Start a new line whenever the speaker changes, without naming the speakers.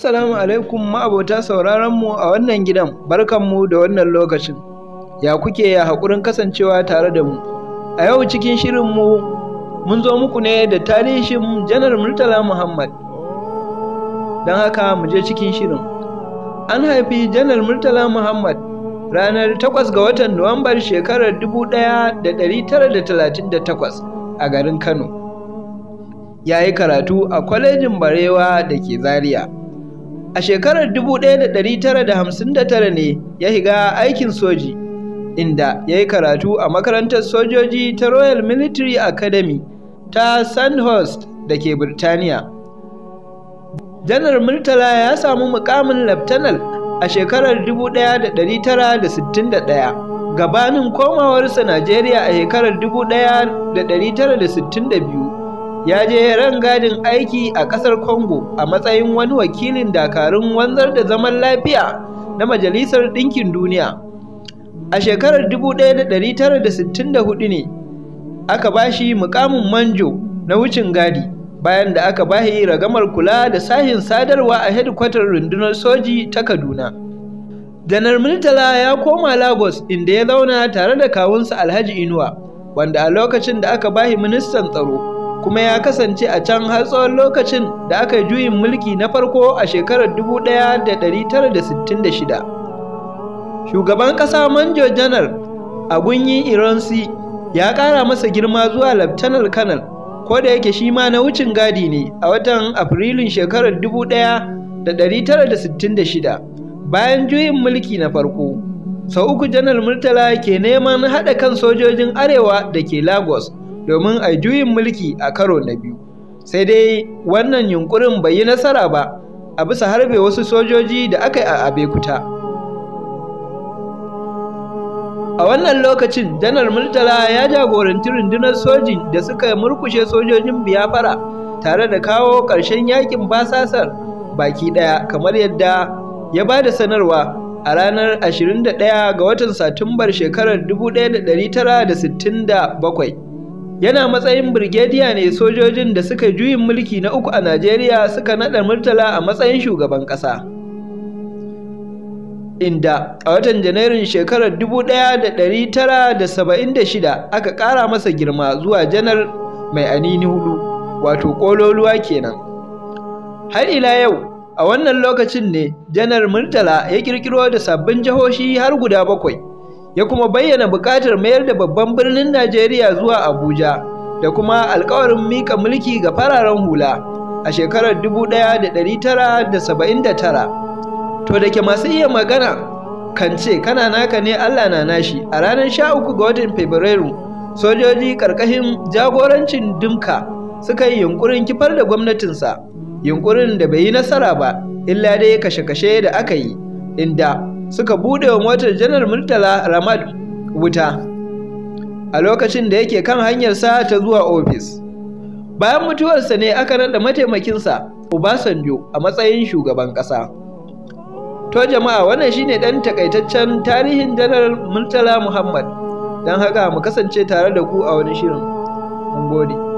Assalamu alaikum ma'abota sauraron mu a wannan gidan barkanmu da wannan lokacin. Ya kuke ya haƙurin kasancewa tare da mu. A yau cikin shirinmu mun zo muku ne da tarihin Janar Murtala Muhammad. Don haka mu je cikin shirin. An haifi Janar Murtala Muhammad ranar 8 ga watan Nuwambar shekarar 1938 a garin Kano. Ya yi karatu a kwalejin Barewa da ke Zaria. A shekarar 1959 ne ya higa aikin soji, inda ya yi karatu a makarantar sojoji ta Royal Military Academy ta Sandhurst da ke Birtaniya. Janar Murtala ya samu mukamin Laftanal a shekarar 1961 gabanin komawarsa Najeriya a shekarar 1962. ya je rangadin aiki a ƙasar Congo a matsayin wani wakilin dakarun wanzar da zaman lafiya na Majalisar Ɗinkin Duniya. A shekarar 1964 ne aka bashi mukamin manjo na wucin gadi bayan da aka bashi ragamar kula da sahin sadarwa a hedkwatar rundunar soji ta Kaduna. Janar Murtala ya koma Lagos inda ya zauna tare da kawunsa Alhaji Inuwa, wanda a lokacin da aka bashi ministan tsaro kuma ya kasance a can har tsawon lokacin da aka yi juyin mulki na farko a shekarar 1966. Shugaban ƙasa Manjo Janar Agunyi Ironsi ya ƙara masa girma zuwa Laftanar Kanal, ko da yake shi ma na wucin gadi ne a watan Afrilun shekarar 1966 bayan juyin mulki na farko. Sau uku Janar Murtala ke neman haɗa kan sojojin Arewa da ke Lagos. domin a juyin mulki a karo na biyu sai dai wannan yunkurin bai yi nasara ba a bisa harbe wasu sojoji da aka yi a abekuta a wannan lokacin janar murtala ya jagoranci rundunar sojin da suka murkushe sojojin biyafara tare da kawo ƙarshen yakin basasar baki ɗaya kamar yadda ya ba da sanarwa a ranar 21 ga watan satumbar shekarar 1967 yana matsayin birgediya ne sojojin da suka juyin mulki na uku a Najeriya suka naɗa Murtala a matsayin shugaban ƙasa. Inda a watan Janairun shekarar 1976 aka ƙara masa girma zuwa janar mai anini hudu, wato ƙololuwa kenan. Har ila yau, a wannan lokacin ne janar Murtala ya ƙirƙiro da sabbin jihohi har guda bakwai. ya kuma bayyana buƙatar mayar da babban birnin Najeriya zuwa Abuja da kuma alkawarin mika mulki ga fararen hula a shekarar 1979. To da ke masu iya magana kan ce kana naka ne Allah na nashi a ranar 13 ga watan Fabrairu sojoji ƙarƙashin jagorancin Dimka suka yi yunkurin kifar da gwamnatinsa yunkurin da bai yi nasara ba illa dai kashe-kashe da aka yi inda suka bude wa motar janar murtala ramad wuta a lokacin da yake kan hanyarsa ta zuwa ofis bayan mutuwarsa ne aka naɗa mataimakinsa obasanjo a matsayin shugaban ƙasa to jama'a wannan shine ɗan takaitaccen tarihin janar murtala muhammad don haka mu kasance tare da ku a wani shirin mun gode